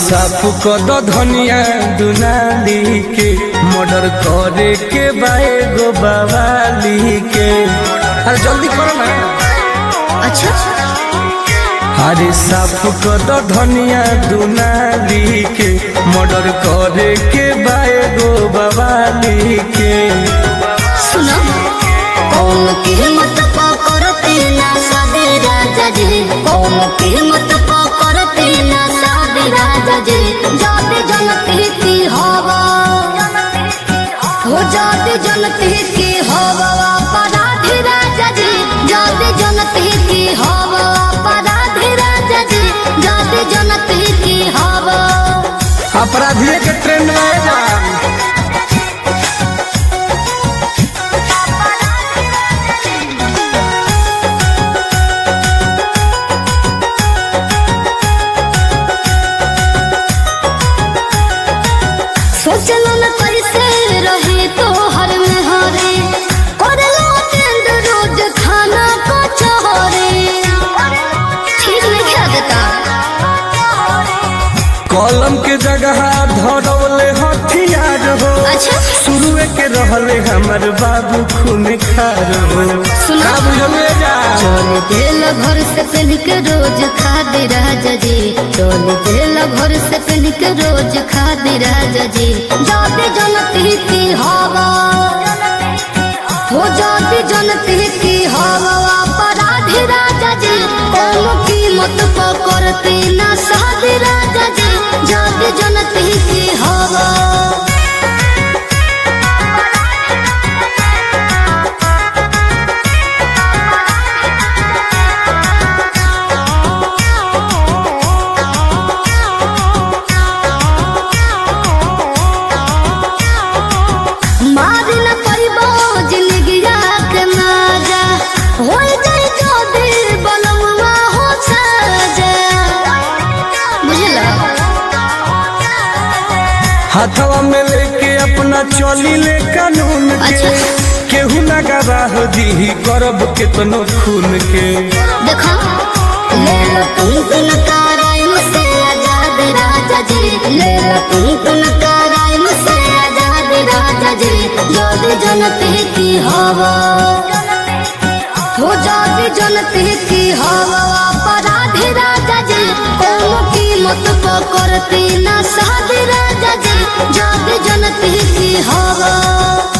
साफ कर दो धनिया दुनाली के मर्डर करे के बाए गो बवाली के अरे जल्दी करो ना अच्छा अरे साफ कर दो धनिया दुनाली के मर्डर करे के बाए गो बवाली के सुनो कौन कीमत पकड़ते ना सादे राजा जी कौन कीमत पकड़ते ना सादे राजा जी जाते जनते की हवा हो जाते जनते की हवा अपराधी राजा जी जाते जनते की हवा अपराधी राजा जी जाते जनते की हवा अपराधिये के ट्रेंड में जा सोचलो न कैसे रहे तो हर में हरे करलो टेंड रोज खाना को चहरे ठीक नहीं खा देता कलम के जगह धरौले हथियार हो अच्छा शुरुए के रहले हमर बाबू खून खार हो सुना। का बुझले जा चोल तेल घर से पहन के रोज खा दे राजा जी चोल तेल घर से पहन के रोज खा दे राजा जी जाते जनती की हवा हो जाती जनती की हवा अपराधी राजा जी कौन कीमत पकड़ती ना साधी राजा जी जाते जनती की हवा मारी न परिबो जिंदगिया के माजा हो जाई जो दिल बनवा हो साजा बुझला हाथवा में लेके अपना चली ले कानून के अच्छा। केहू ना गवाह दी करब केतनो खून के देखो ले लो तुम तुम कराइम से आजाद राजा जी ले लो तुम तुम कराइम से आजाद राजा जी जोद जनते की हवा हो जाती जनते की हवा अपराधी राजा जी कौन कीमत पकड़ती ना साधी राजा जी जाती जनते की हवा